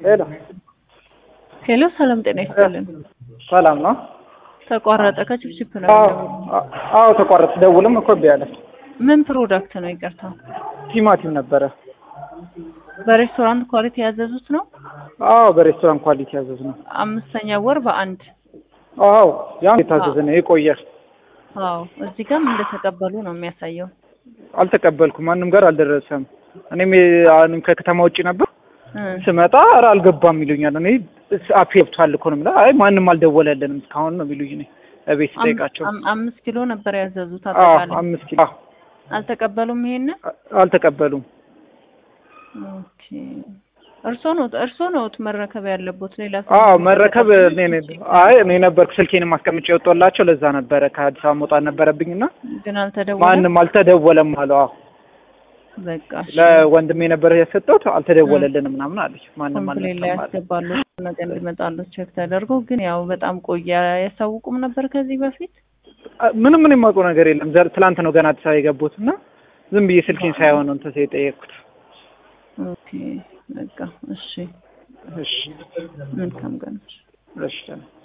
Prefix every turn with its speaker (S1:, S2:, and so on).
S1: ሄሎ
S2: ሄሎ፣ ሰላም ጤና ይስጥልን።
S1: ሰላም ነው?
S2: ተቋረጠ። ከችፕችፕ ነው
S1: አዎ
S2: የምደውለው።
S1: አዎ፣ ተቋረጥ ደውልም እኮ እምቢ አለ።
S2: ምን ፕሮዳክት ነው? ይቅርታ፣
S1: ቲማቲም ነበረ።
S2: በሬስቶራንት ኳሊቲ ያዘዙት ነው።
S1: አዎ በሬስቶራንት ኳሊቲ ያዘዝ ነው።
S2: አምስተኛ ወር በአንድ
S1: አዎ ያን የታዘዘ ነው የቆየ።
S2: አዎ፣ እዚህ ጋርም እንደተቀበሉ ነው የሚያሳየው።
S1: አልተቀበልኩም፣ ማንም ጋር አልደረሰም። እኔም የ- አሁንም ከከተማ ውጭ ነበር
S2: እ
S1: ስመጣ ኧረ አልገባም ይሉኛል። እኔ አፕ ገብቷል እኮ ነው የምለው። አይ ማንም አልደወለልንም እስካሁን ነው የሚሉኝ። እኔ እቤት ስጠይቃቸው
S2: አም- አምስት ኪሎ ነበር ያዘዙት
S1: አዎ
S2: አጠቃላይ።
S1: አምስት ኪሎ አዎ፣
S2: አልተቀበሉም ይሄንን።
S1: አልተቀበሉም።
S2: ኦኬ፣ እርሶ ነው እርሶ ነው መረከብ ያለቦት። ሌላ ሰው
S1: አዎ
S2: ነው
S1: መረከብ
S2: ተቀብሎ
S1: እኔ ነኝ። አይ እኔ ነበርኩ ስልኬን ማስቀምጬ የወጣላቸው ለዛ ነበረ ከአዲስ አበባ መውጣት ነበረብኝና
S2: ግን አልተደወለም።
S1: ማንም አልተደወለም አለው። አዎ
S2: በቃ እሺ።
S1: ለወንድሜ ነበረ የሰጠሁት አልተደወለልንም ምናምን አለች። ማንም
S2: ኮምፕሌን ላይ
S1: አልመጣም አለ።
S2: ያስገባሉ ነገ እንዲመጣሉ ቼክ ተደርጎ ግን ያው በጣም ቆየ። ያሳውቁም ነበር ከዚህ በፊት
S1: ምንም ምን የማውቀው ነገር የለም። ዘር ትላንት ነው ገና አዲስ አበባ የገቡት እና ዝም ብዬ ስልኬን ሳይሆን ነው እንትን የጠየቅኩት።
S2: ኦኬ በቃ እሺ
S1: እሺ
S2: መልካም ቀን
S1: እሺ